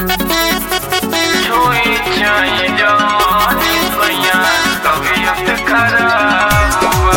छुई छाई जानी सैया तबीयत खराब बा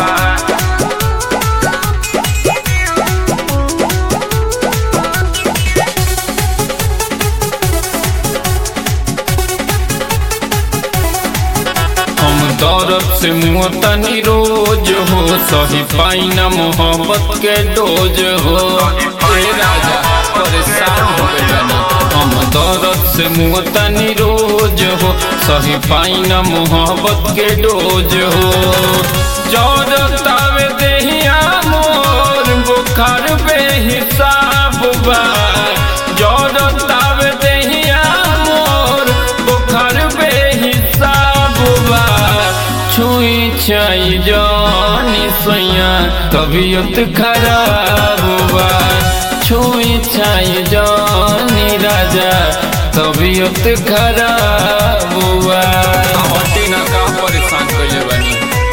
हम दौरत से मुँह तनी रोज हो सही पाई न मोहब्बत के डोज हो ए राजा परेशान हो गइल हम दौरत से मुँह तनी रोज हो सही पाई न मोहब्बत के डोज हो जौरतावे देहिया मोर बुखार बेहिसाब बा जौरतावे देहिया मोर बुखार बेहिसाब बा छुई छाई जानी सैया तबीयत खराब बा छुई छाई जानी राजा तबीयत खराब बा हटी ना का परेशान कइले बानी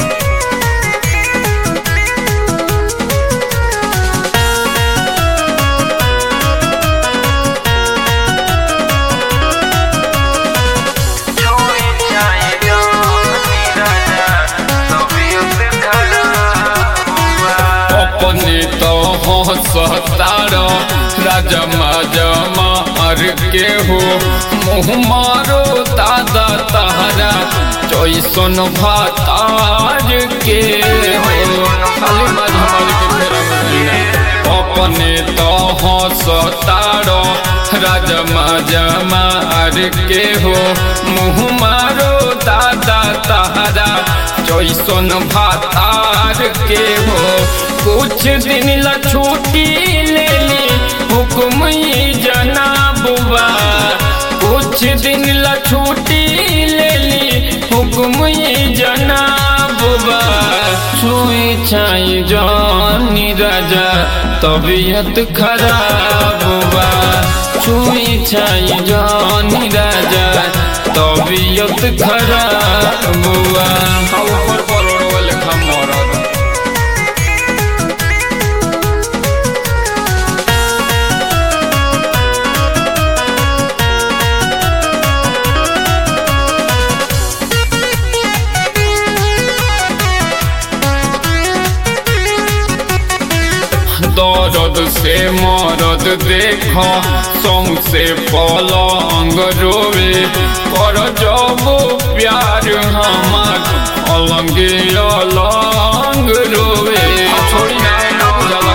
छुई छाई जानी राजा तबीयत खराब बा अपने तो हंसतार राजा माजा मार के हो मुँह मारो दादा तारा चैसन भातार के हो खाली माजा मार के फेरा में रहिना। अपने तो हंसतार राजा माजा मार के हो मुँह मारो दादा तारा जैसन भातार के हो कुछ दिन ला छुट्टी ले ली हुक्म ई जनाबुआ कुछ दिन ला छुट्टी ले ली हुक्म ई जनाबुआ छुई छाई जानी राजा तबीयत खराब बा छुई छाई जानी राजा तबीयत खराब बा ऊपर परोड़ वाले खमरद दर्द से मरद देखो सौं से पलंग रोवे कर जब प्यार हमार अलंग अलंग रोवे छोड़ी ना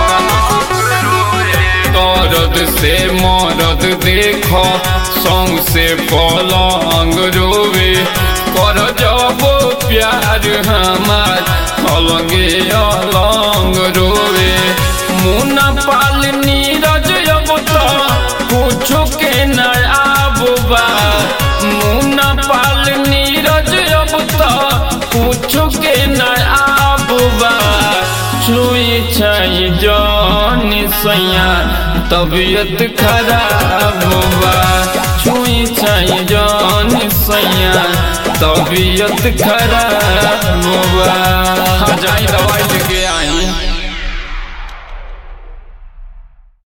दर्द से मरद देखो सौं से पलंग रोवे कर जब प्यार हमार अलंग अलंग रोवे मुना पाल नीरज अब तो कुछो के न आबुबा मुना पाल नीरज अब तो कुछो के न आबुबा छुई छाई जानी सैया तबीयत खराब बा छुई छाई जानी सैया तबीयत खराब बा जाई दवाई लेके आई